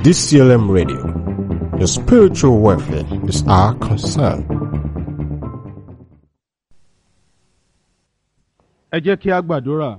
DCLM Radio. Your spiritual welfare is our concern. ẹ jẹ́ kí a gbàdúrà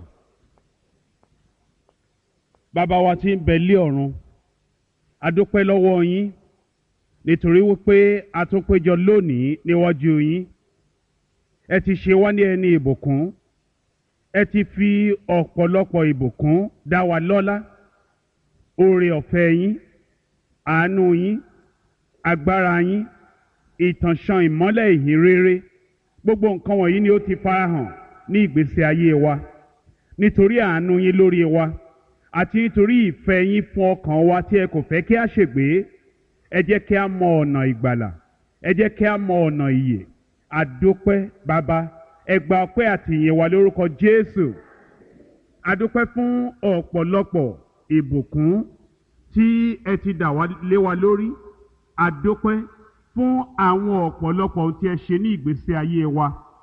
bàbá wa tí ń bẹ lé ọ̀run a dúpẹ́ lọ́wọ́ yín nítorí wípé a tún péjọ lónìí níwájú yín ẹ ti ṣe wá ní ẹni ìbùkún ẹ ti fi ọ̀pọ̀lọpọ̀ ìbùkún dá wa lọ́lá oore ọ̀fẹ́ yín àánú yín agbára yín ìtànṣán ìmọ́lẹ̀ ìhìn rere gbogbo nǹkan wọ̀nyí ni ó ti farahàn ní ìgbésí ayé wa nítorí àánú yín lórí wa àti nítorí ìfẹ́ yín fún ọkàn wa tí ẹ kò fẹ́ kí a ṣègbé ẹ jẹ́ kí a mọ ọ̀nà ìgbàlà ẹ jẹ́ kí a mọ ọ̀nà ìyè àdópẹ́ bàbá ẹ gba ọpẹ́ àti ìyìn wa lórúkọ Jésù àdópẹ́ fún ọ̀pọ̀lọpọ̀ ìbùkún tí ẹ ti dà wá lé wa lórí àdópẹ́ fún àwọn ọ̀pọ̀lọpọ̀ ohun tí ẹ ṣe ní ìgbésí ayé wa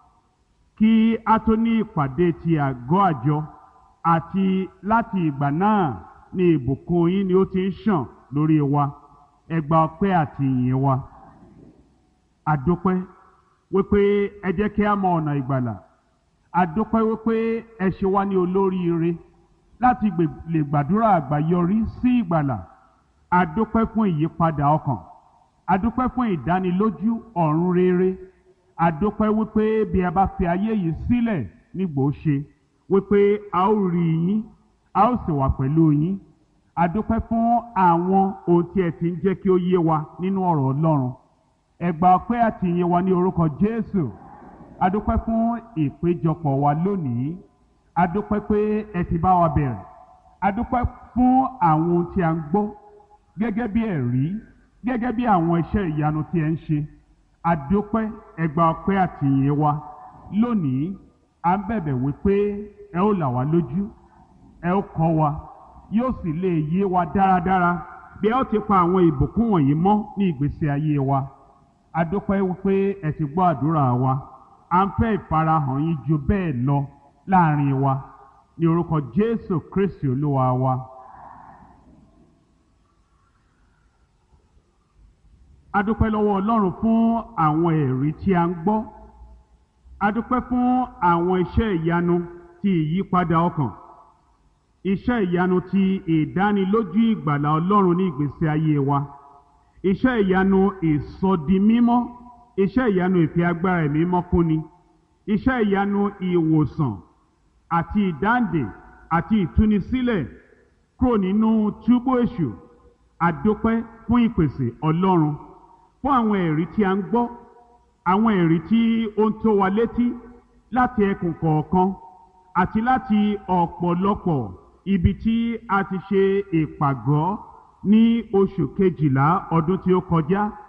kí a tó ní ìpàdé ti àgọ́ àjọ àti láti ìgbà náà ni ìbùkún yín ni ó ti ń ṣàn lórí wa ẹ gba ọpẹ́ àti ìyìn wa àdópẹ́ wípé ẹ jẹ́ kí a mọ ọ̀nà ìgbàlà àdópẹ́ wípé ẹ ṣe wá ní olóríire láti gbè- lè gbàdúrà àgbáyọrí sí ìgbàlà àdópẹ́ fún ìyípadà ọkàn àdópẹ́ fún ìdánilójú ọ̀run rere àdópẹ́ wípé bí a bá fi ayé yìí sílẹ̀ nígbò ó ṣe wípé a ó rí yín a ó sì wà pẹ̀lú yín àdópẹ́ fún àwọn ohun tí ẹ ti ń jẹ́ kí ó yé wa nínú ọ̀rọ̀ Ọlọ́run ẹ gba ọpẹ́ àti ìyìn wa ní orúkọ Jésù àdópẹ́ fún ìpéjọpọ̀ wa lónìí àdópẹ́ pé ẹ ti bá wa bẹ̀rẹ̀ àdópẹ́ fún àwọn ohun tí a ń gbọ́ gẹ́gẹ́ bí ẹ̀rí gẹ́gẹ́ bí àwọn iṣẹ́ ìyanu tí ẹ ń ṣe àdópẹ́ ẹgbà ọpẹ́ àti ìyìn wa lónìí à ń bẹ̀bẹ̀ wípé ẹ ó là wá lójú ẹ ó kọ́ wa yóò sì lè yé wa dáradára bí ẹ ó ti pa àwọn ìbùkún wọ̀nyí mọ́ ní ìgbésí ayé wa àdópẹ́ wípé ẹ ti gbọ́ àdúrà wa à ń fẹ́ ìfarahàn yín ju bẹ́ẹ̀ lọ láàrin wa ní orúkọ Jésù Kristi Olúwa wa. adúpẹ́ lọ́wọ́ ọlọ́run fún àwọn ẹ̀rí tí a ń gbọ́ adúpẹ́ fún àwọn iṣẹ́ ìyanu ti ìyípadà ọkàn iṣẹ́ ìyanu ti ìdánilójú ìgbàlà ọlọ́run ní ìgbésí ayé wa iṣẹ́ ìyanu ìsọdimímọ́ iṣẹ́ ìyanu ìfi agbára ẹ̀mí mọ́ fúnni iṣẹ́ ìyanu ìwòsàn àti ìdáǹdè àti ìtúnisílẹ̀ kúrò nínú túbú èṣù adúpẹ́ fún ìpèsè ọlọ́run fún àwọn ẹ̀rí tí a ń gbọ́ àwọn ẹ̀rí tí ó ń tó wa létí láti ẹkùn kọ̀ọ̀kan àti láti ọ̀pọ̀lọpọ̀ ibi tí a ti ṣe ìpàgọ́ ní oṣù kejìlá ọdún tí ó kọjá